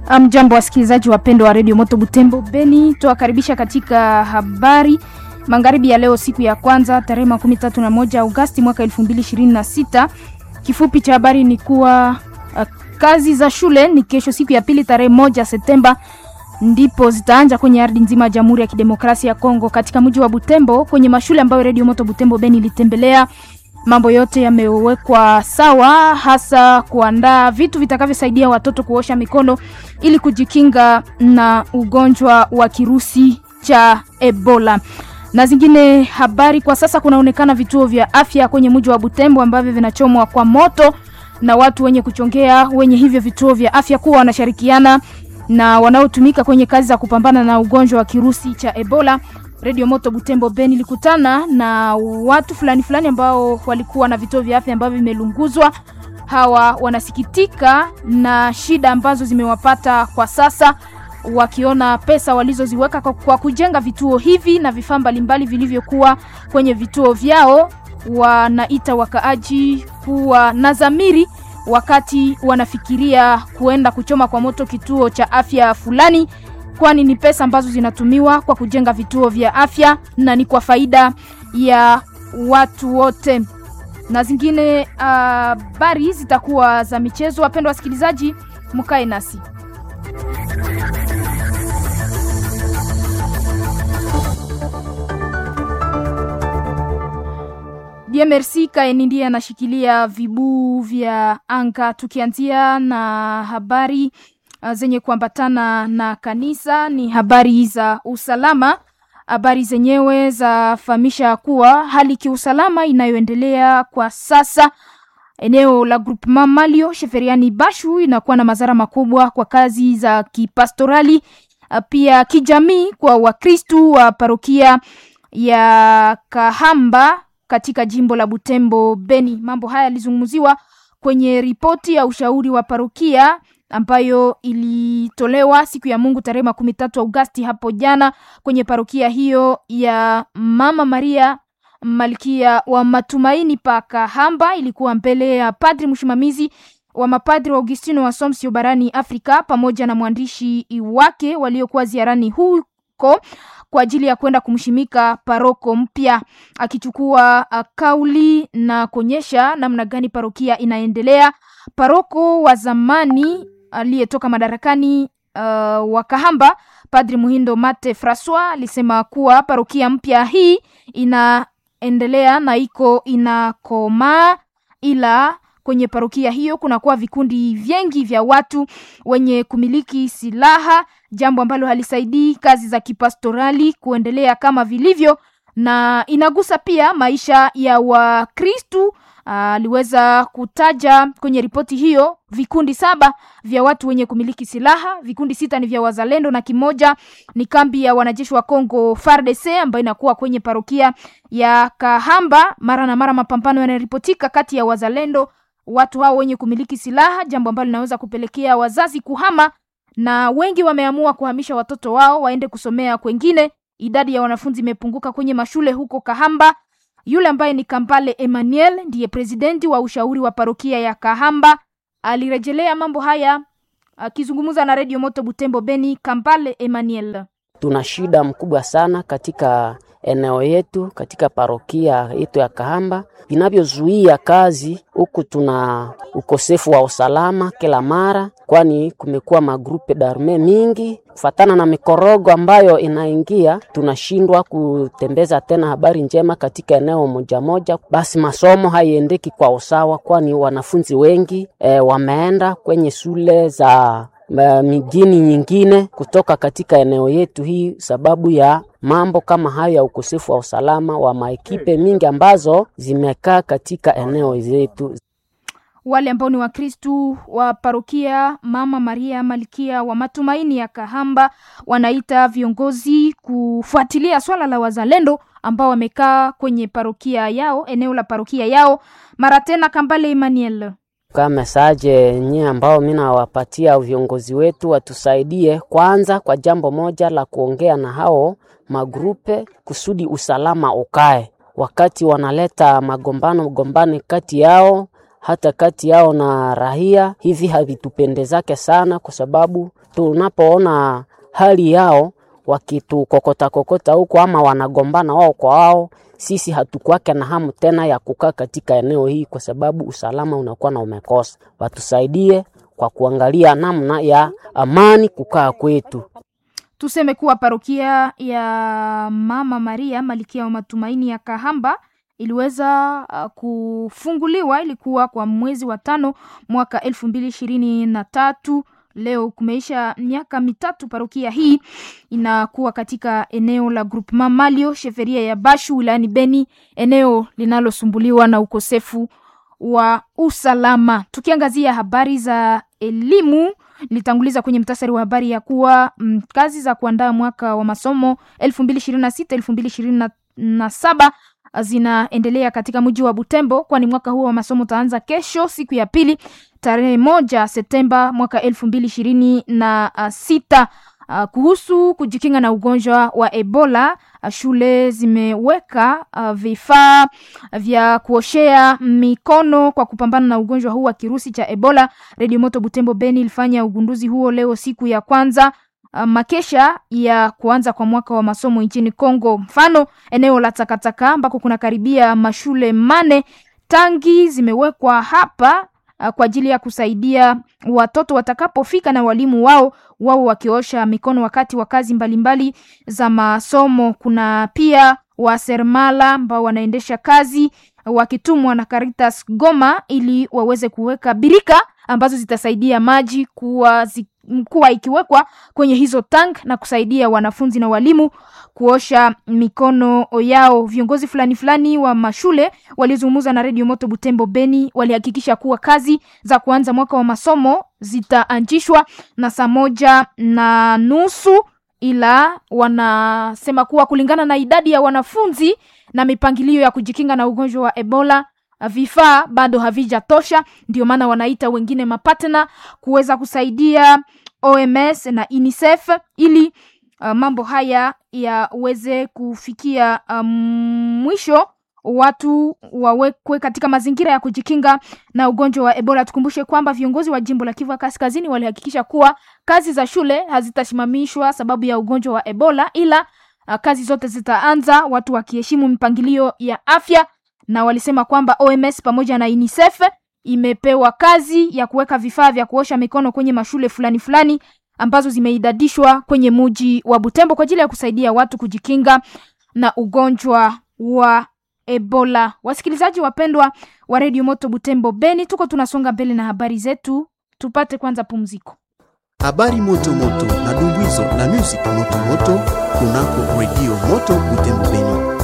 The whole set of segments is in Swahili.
Mjambo wasikilizaji wapendwa wa redio Moto Butembo Beni, tuwakaribisha katika habari magharibi ya leo, siku ya kwanza tarehe makumi tatu na moja Agosti mwaka elfu mbili ishirini na sita. Kifupi cha habari ni kuwa uh, kazi za shule ni kesho, siku ya pili tarehe moja Septemba ndipo zitaanza kwenye ardhi nzima ya Jamhuri ya Kidemokrasia ya Kongo, katika mji wa Butembo, kwenye mashule ambayo redio Moto Butembo Beni ilitembelea mambo yote yamewekwa sawa, hasa kuandaa vitu vitakavyosaidia watoto kuosha mikono ili kujikinga na ugonjwa wa kirusi cha Ebola. Na zingine habari, kwa sasa kunaonekana vituo vya afya kwenye mji wa Butembo ambavyo vinachomwa kwa moto na watu wenye kuchongea wenye hivyo vituo vya afya kuwa wanashirikiana na wanaotumika kwenye kazi za kupambana na ugonjwa wa kirusi cha Ebola. Radio Moto Butembo Beni ilikutana na watu fulani fulani ambao walikuwa na vituo vya afya ambavyo vimelunguzwa. Hawa wanasikitika na shida ambazo zimewapata kwa sasa, wakiona pesa walizoziweka kwa kujenga vituo hivi na vifaa mbalimbali vilivyokuwa kwenye vituo vyao, wanaita wakaaji kuwa na dhamiri wakati wanafikiria kuenda kuchoma kwa moto kituo cha afya fulani kwani ni pesa ambazo zinatumiwa kwa kujenga vituo vya afya na ni kwa faida ya watu wote. Na zingine habari uh, zitakuwa za michezo. Wapendwa wasikilizaji, mkae nasi. DMRC Kaeni ndiye anashikilia vibuu vya anga, tukianzia na habari zenye kuambatana na kanisa ni habari za usalama. Habari zenyewe zafahamisha kuwa hali kiusalama inayoendelea kwa sasa eneo la groupement Malio Sheferiani Bashu inakuwa na madhara makubwa kwa kazi za kipastorali pia kijamii kwa Wakristu wa parokia ya Kahamba katika jimbo la Butembo Beni. Mambo haya yalizungumziwa kwenye ripoti ya ushauri wa parokia ambayo ilitolewa siku ya Mungu tarehe makumi tatu Agosti hapo jana kwenye parokia hiyo ya Mama Maria Malkia wa Matumaini pa Kahamba. Ilikuwa mbele ya padri msimamizi wa mapadri wa Augustino wa Somsio barani Afrika pamoja na mwandishi wake waliokuwa ziarani huko kwa ajili ya kwenda kumshimika paroko mpya, akichukua kauli na kuonyesha namna gani parokia inaendelea. Paroko wa zamani aliyetoka madarakani uh, wa Kahamba Padri Muhindo Mate Francois alisema kuwa parokia mpya hii inaendelea na iko inakomaa, ila kwenye parokia hiyo kunakuwa vikundi vingi vya watu wenye kumiliki silaha, jambo ambalo halisaidii kazi za kipastorali kuendelea kama vilivyo, na inagusa pia maisha ya Wakristu. Aliweza uh, kutaja kwenye ripoti hiyo vikundi saba vya watu wenye kumiliki silaha, vikundi sita ni vya wazalendo na kimoja ni kambi ya wanajeshi wa Kongo FARDC ambayo inakuwa kwenye parokia ya Kahamba. Mara na mara mapambano yanaripotika kati ya wazalendo, watu hao wenye kumiliki silaha, jambo ambalo linaweza kupelekea wazazi kuhama, na wengi wameamua kuhamisha watoto wao waende kusomea kwengine. Idadi ya wanafunzi imepunguka kwenye mashule huko Kahamba. Yule ambaye ni Kampale Emmanuel ndiye presidenti wa ushauri wa parokia ya Kahamba alirejelea mambo haya akizungumza na Radio Moto Butembo Beni. Kampale Emmanuel: tuna shida mkubwa sana katika eneo yetu, katika parokia yetu ya Kahamba vinavyozuia kazi huku. Tuna ukosefu wa usalama kila mara, kwani kumekuwa magrupe darme mingi kufatana na mikorogo ambayo inaingia, tunashindwa kutembeza tena habari njema katika eneo moja moja. Basi masomo haiendeki kwa usawa, kwani wanafunzi wengi e, wameenda kwenye shule za mijini nyingine kutoka katika eneo yetu hii, sababu ya mambo kama hayo ya ukosefu wa usalama wa maekipe mingi ambazo zimekaa katika eneo zetu. Wale ambao ni Wakristu wa parokia Mama Maria Malkia wa Matumaini ya Kahamba wanaita viongozi kufuatilia swala la wazalendo ambao wamekaa kwenye parokia yao, eneo la parokia yao. Mara tena, Kambale Emmanuel Kwa mesaje nye ambao mi nawapatia viongozi wetu watusaidie kwanza kwa jambo moja la kuongea na hao magrupe kusudi usalama ukae, wakati wanaleta magombano gombani kati yao hata kati yao na rahia. Hivi havitupendezake sana, kwa sababu tunapoona hali yao wakitukokota kokota huko ama wanagombana wao kwa wao, sisi hatukwake na hamu tena ya kukaa katika eneo hii, kwa sababu usalama unakuwa na umekosa. Watusaidie kwa kuangalia namna ya amani kukaa kwetu. Tuseme kuwa parokia ya Mama Maria Malikia wa Matumaini ya Kahamba iliweza uh, kufunguliwa, ilikuwa kwa mwezi wa tano mwaka elfu mbili ishirini na tatu. Leo kumeisha miaka mitatu parokia hii inakuwa katika eneo la Groupement Malio sheferia ya Bashu wilayani Beni, eneo linalosumbuliwa na ukosefu wa usalama. Tukiangazia habari za elimu, nilitanguliza kwenye mtasari wa habari ya kuwa mm, kazi za kuandaa mwaka wa masomo 2026 2027 zinaendelea katika mji wa Butembo, kwani mwaka huo wa masomo utaanza kesho siku ya pili tarehe moja Septemba mwaka elfu mbili ishirini na sita. Uh, kuhusu kujikinga na ugonjwa wa Ebola uh, shule zimeweka uh, vifaa vya kuoshea mikono kwa kupambana na ugonjwa huu wa kirusi cha Ebola. Radio Moto Butembo Beni ilifanya ugunduzi huo leo siku ya kwanza uh, makesha ya kuanza kwa mwaka wa masomo nchini Kongo. Mfano, eneo la takataka ambako kuna karibia mashule mane, tangi zimewekwa hapa uh, kwa ajili ya kusaidia watoto watakapofika na walimu wao wao wakiosha mikono wakati wa kazi mbalimbali za masomo. Kuna pia waseremala ambao wanaendesha kazi wakitumwa na Caritas Goma ili waweze kuweka birika ambazo zitasaidia maji kuwa, zi, kuwa ikiwekwa kwenye hizo tank na kusaidia wanafunzi na walimu kuosha mikono yao. Viongozi fulani fulani wa mashule walizungumza na Radio Moto Butembo Beni, walihakikisha kuwa kazi za kuanza mwaka wa masomo zitaanzishwa na saa moja na nusu, ila wanasema kuwa kulingana na idadi ya wanafunzi na mipangilio ya kujikinga na ugonjwa wa Ebola vifaa bado havijatosha, ndio maana wanaita wengine mapatna kuweza kusaidia OMS na UNICEF ili uh, mambo haya yaweze kufikia um, mwisho watu wawekwe katika mazingira ya kujikinga na ugonjwa wa Ebola. Tukumbushe kwamba viongozi wa jimbo la Kivu Kaskazini walihakikisha kuwa kazi za shule hazitasimamishwa sababu ya ugonjwa wa Ebola, ila uh, kazi zote zitaanza watu wakiheshimu mipangilio ya afya, na walisema kwamba OMS pamoja na UNICEF imepewa kazi ya kuweka vifaa vya kuosha mikono kwenye mashule fulani fulani ambazo zimeidadishwa kwenye muji wa Butembo kwa ajili ya kusaidia watu kujikinga na ugonjwa wa Ebola. Wasikilizaji wapendwa wa Radio Moto Butembo Beni, tuko tunasonga mbele na habari zetu, tupate kwanza pumziko. Habari moto moto na dumbuizo na music moto moto kunako Radio Moto Butembo Beni.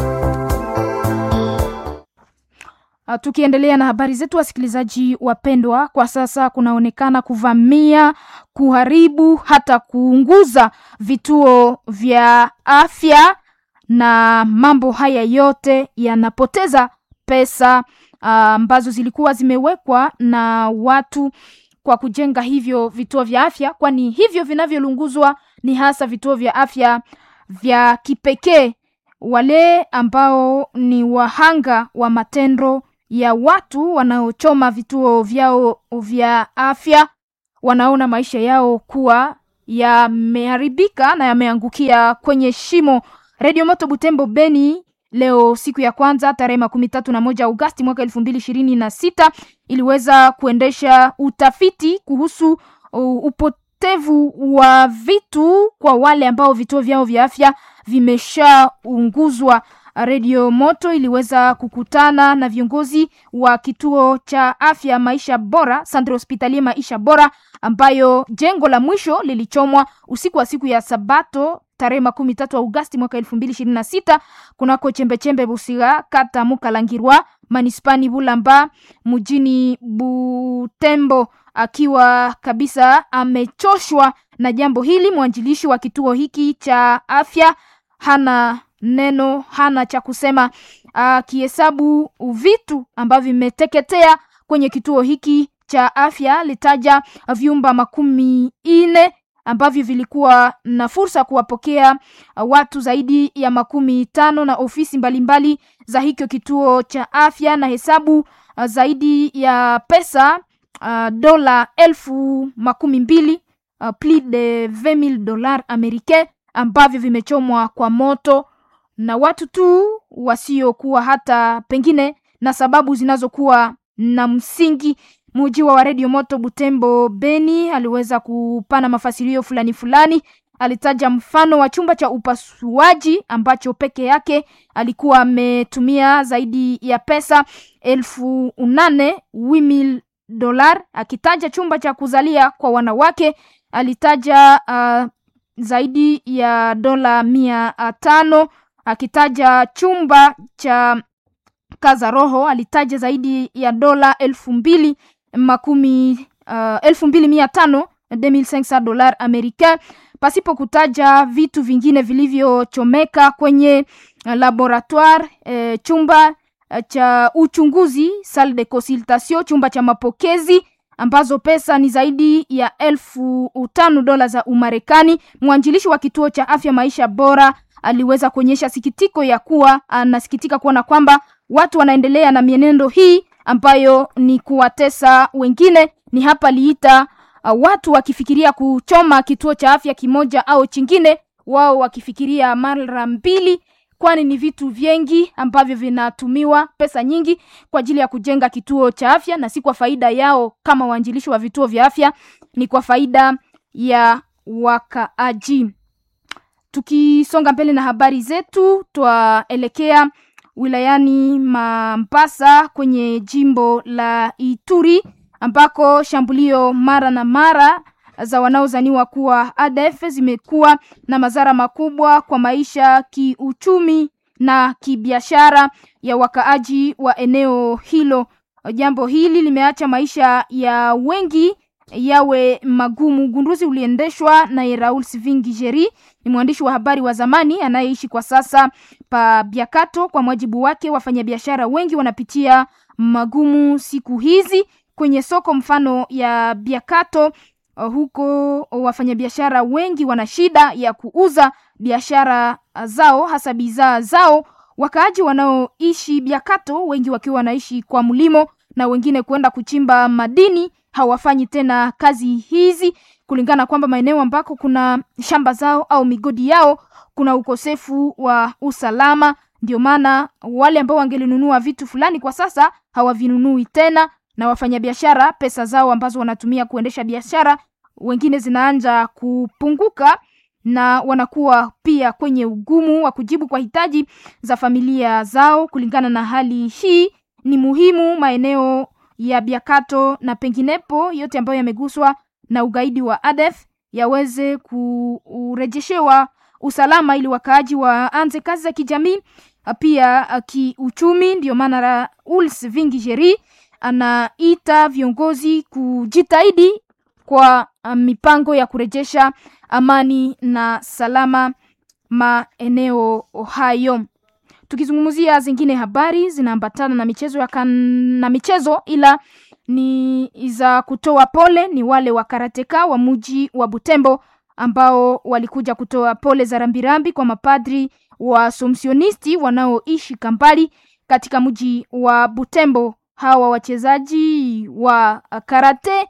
Uh, tukiendelea na habari zetu wasikilizaji wapendwa, kwa sasa kunaonekana kuvamia, kuharibu, hata kuunguza vituo vya afya, na mambo haya yote yanapoteza pesa ambazo uh, zilikuwa zimewekwa na watu kwa kujenga hivyo vituo vya afya, kwani hivyo vinavyolunguzwa ni hasa vituo vya afya vya kipekee. Wale ambao ni wahanga wa matendo ya watu wanaochoma vituo vyao vya afya wanaona maisha yao kuwa yameharibika na yameangukia kwenye shimo. Radio Moto Butembo Beni leo siku ya kwanza tarehe makumi tatu na moja Agosti mwaka elfu mbili ishirini na sita iliweza kuendesha utafiti kuhusu uh, upotevu wa vitu kwa wale ambao vituo vyao vya afya vimeshaunguzwa. Radio Moto iliweza kukutana na viongozi wa kituo cha afya Maisha Bora, Centre Hospitalier Maisha Bora, ambayo jengo la mwisho lilichomwa usiku wa siku ya Sabato tarehe makumi tatu Agosti mwaka elfu mbili ishirini na sita kunako chembechembe Busiga, kata Mukalangirwa, manispani Bulamba, mjini Butembo, akiwa kabisa amechoshwa na jambo hili. Mwanjilishi wa kituo hiki cha afya hana neno hana cha kusema, akihesabu vitu ambavyo vimeteketea kwenye kituo hiki cha afya. Litaja vyumba makumi ine ambavyo vilikuwa na fursa kuwapokea watu zaidi ya makumi tano na ofisi mbalimbali mbali za hicho kituo cha afya na hesabu zaidi ya pesa uh, dola elfu makumi mbili uh, plus de 20000 dollars americain ambavyo vimechomwa kwa moto na watu tu wasiokuwa hata pengine na sababu zinazokuwa na msingi. Mujiwa wa redio moto Butembo Beni aliweza kupana mafasirio fulani fulani. Alitaja mfano wa chumba cha upasuaji ambacho peke yake alikuwa ametumia zaidi ya pesa elfu nane wimil dolar. Akitaja chumba cha kuzalia kwa wanawake alitaja uh, zaidi ya dola mia tano. Akitaja chumba cha kaza roho alitaja zaidi ya dola elfu mbili makumi uh, elfu mbili mia tano 2500 dolar americain pasipo kutaja vitu vingine vilivyochomeka kwenye laboratoire eh, chumba cha uchunguzi salle de consultation, chumba cha mapokezi ambazo pesa ni zaidi ya elfu tano dola za Umarekani. Mwanjilishi wa kituo cha afya maisha bora aliweza kuonyesha sikitiko ya kuwa anasikitika kuona kwamba watu wanaendelea na mienendo hii ambayo ni kuwatesa wengine. Ni hapa liita uh, watu wakifikiria kuchoma kituo cha afya kimoja au chingine, wao wakifikiria mara mbili, kwani ni vitu vingi ambavyo vinatumiwa pesa nyingi kwa ajili ya kujenga kituo cha afya, na si kwa faida yao kama waanjilishi wa vituo vya afya, ni kwa faida ya wakaaji. Tukisonga mbele na habari zetu, twaelekea wilayani Mambasa kwenye jimbo la Ituri ambako shambulio mara na mara za wanaozaniwa kuwa ADF zimekuwa na madhara makubwa kwa maisha kiuchumi na kibiashara ya wakaaji wa eneo hilo. Jambo hili limeacha maisha ya wengi yawe magumu. Ugunduzi uliendeshwa na Raoul Sivingi Jeri, ni mwandishi wa habari wa zamani anayeishi kwa sasa pa Biakato. Kwa mujibu wake, wafanyabiashara wengi wanapitia magumu siku hizi kwenye soko mfano ya Biakato. Huko wafanyabiashara wengi wana shida ya kuuza biashara zao, hasa bidhaa zao. Wakaaji wanaoishi Biakato wengi wakiwa wanaishi kwa mlimo na wengine kuenda kuchimba madini hawafanyi tena kazi hizi, kulingana kwamba maeneo ambako kuna shamba zao au migodi yao kuna ukosefu wa usalama. Ndio maana wale ambao wangelinunua vitu fulani kwa sasa hawavinunui tena, na wafanyabiashara pesa zao ambazo wanatumia kuendesha biashara wengine zinaanza kupunguka na wanakuwa pia kwenye ugumu wa kujibu kwa hitaji za familia zao. Kulingana na hali hii, ni muhimu maeneo ya Biakato na penginepo yote ambayo yameguswa na ugaidi wa ADF yaweze kurejeshewa usalama ili wakaaji waanze kazi za kijamii pia kiuchumi. Ndio maana Raoul Vingi Jeri anaita viongozi kujitahidi kwa mipango ya kurejesha amani na salama maeneo hayo. Tukizungumzia zingine habari zinaambatana na michezo ya kan... na michezo ila ni za kutoa pole, ni wale wa karateka wa muji wa Butembo ambao walikuja kutoa pole za rambirambi kwa mapadri wa somsionisti wanaoishi Kampali katika mji wa Butembo. Hawa wachezaji wa karate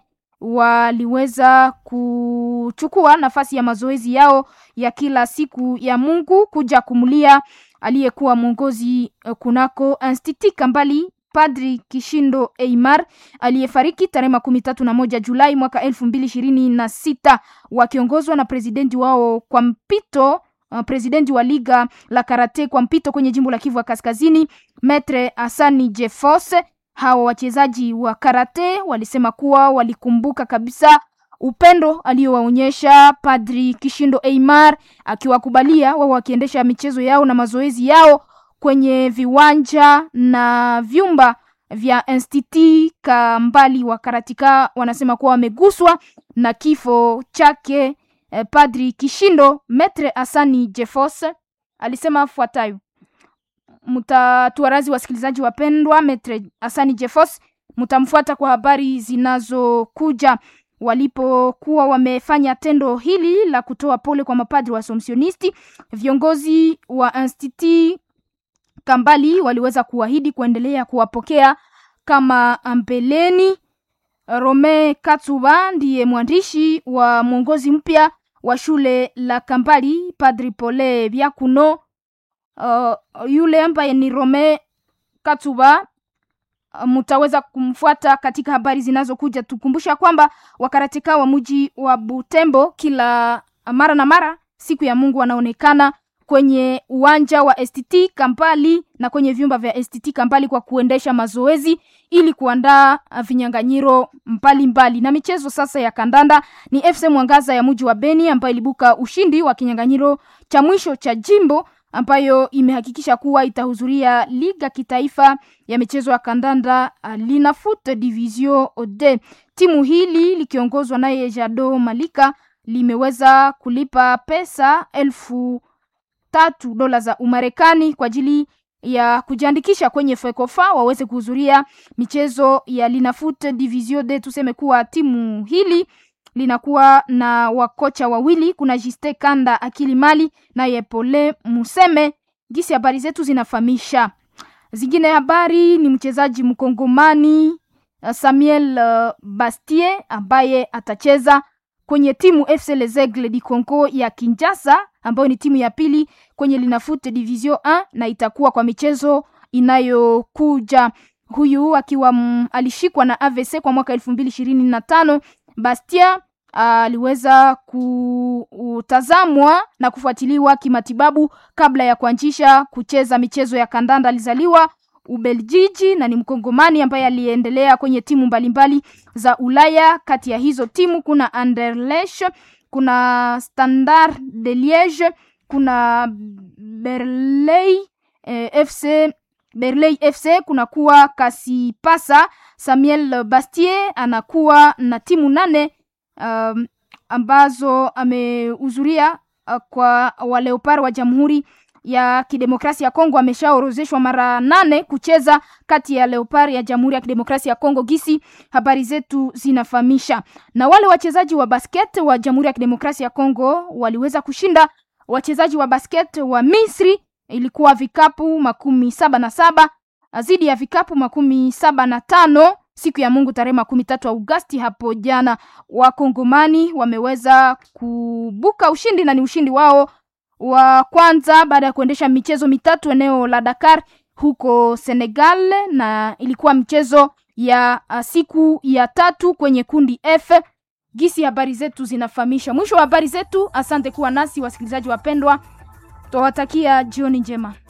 waliweza kuchukua nafasi ya mazoezi yao ya kila siku ya Mungu kuja kumulia aliyekuwa mwongozi kunako Institut Kambali Padri Kishindo Eimar aliyefariki tarehe makumi tatu na moja Julai mwaka elfu mbili ishirini na sita wakiongozwa na presidenti wao kwa mpito uh, presidenti wa liga la karate kwa mpito kwenye jimbo la Kivu ya Kaskazini Metre Asani Jefos. Hawa wachezaji wa karate walisema kuwa walikumbuka kabisa upendo aliyowaonyesha Padri Kishindo Eimar, akiwakubalia wao wakiendesha michezo yao na mazoezi yao kwenye viwanja na vyumba vya Institut Kambali. Wa karatika wanasema kuwa wameguswa na kifo chake eh, Padri Kishindo. Metre Asani Jefos alisema afuatayo mtatuarazi wasikilizaji wapendwa, Metre Asani Jefos mtamfuata kwa habari zinazokuja. walipokuwa wamefanya tendo hili la kutoa pole kwa mapadri wa Assumptionisti, viongozi wa Institut Kambali waliweza kuahidi kuendelea kuwapokea kama mbeleni. Rome Katsuba ndiye mwandishi wa mwongozi mpya wa shule la Kambali. Padri Pole Byakuno, uh, yule ambaye ni Rome Katsuba uh, mutaweza kumfuata katika habari zinazokuja. Tukumbusha kwamba wakaratika wa mji wa Butembo kila mara na mara siku ya Mungu wanaonekana kwenye uwanja wa STT Kampali na kwenye vyumba vya STT Kampali kwa kuendesha mazoezi ili kuandaa vinyanganyiro mbalimbali. Na michezo sasa ya kandanda ni FC Mwangaza ya mji wa Beni ambayo ilibuka ushindi wa kinyanganyiro cha mwisho cha jimbo ambayo imehakikisha kuwa itahudhuria liga kitaifa ya michezo ya kandanda Linafoot Division D. Timu hili likiongozwa naye Jado Malika limeweza kulipa pesa elfu tatu dola za Umarekani kwa ajili ya kujiandikisha kwenye FECOFA waweze kuhudhuria michezo ya Linafoot Division D. Tuseme kuwa timu hili linakuwa na wakocha wawili, kuna Jiste Kanda Akili Mali naye Pole Museme. Gisi habari zetu zinafahamisha. Zingine habari ni mchezaji mkongomani Samuel uh, Bastie ambaye atacheza kwenye timu FC Les Aigles du Congo ya Kinshasa ambayo ni timu ya pili kwenye Linafoot Division 1 na itakuwa kwa michezo inayokuja. Huyu akiwa mm, alishikwa na AVC kwa mwaka elfu mbili ishirini na tano. Bastia aliweza kutazamwa na kufuatiliwa kimatibabu kabla ya kuanzisha kucheza michezo ya kandanda. Alizaliwa Ubeljiji na ni mkongomani ambaye aliendelea kwenye timu mbalimbali za Ulaya. Kati ya hizo timu kuna Anderlecht, kuna Standard de Liege, kuna Berlei eh, FC Berlei FC, kuna kuwa Kasipasa. Samuel Bastier anakuwa na timu nane um, ambazo amehudhuria uh, kwa waleopar wa Jamhuri ya Kidemokrasia ya Kongo ameshaorozeshwa mara nane kucheza kati ya Leopard ya Jamhuri ya Kidemokrasia ya Kongo. Gisi habari zetu zinafahamisha. Na wale wachezaji wa basket wa Jamhuri ya Kidemokrasia ya Kongo waliweza kushinda wachezaji wa basket wa Misri, ilikuwa vikapu makumi saba na saba zidi ya vikapu makumi saba na tano siku ya Mungu tarehe makumi tatu Agosti hapo jana. Wakongomani wameweza kubuka ushindi na ni ushindi wao wa kwanza baada ya kuendesha michezo mitatu eneo la Dakar huko Senegal, na ilikuwa mchezo ya uh, siku ya tatu kwenye kundi F. Gisi habari zetu zinafahamisha. Mwisho wa habari zetu. Asante kuwa nasi wasikilizaji wapendwa, twawatakia jioni njema.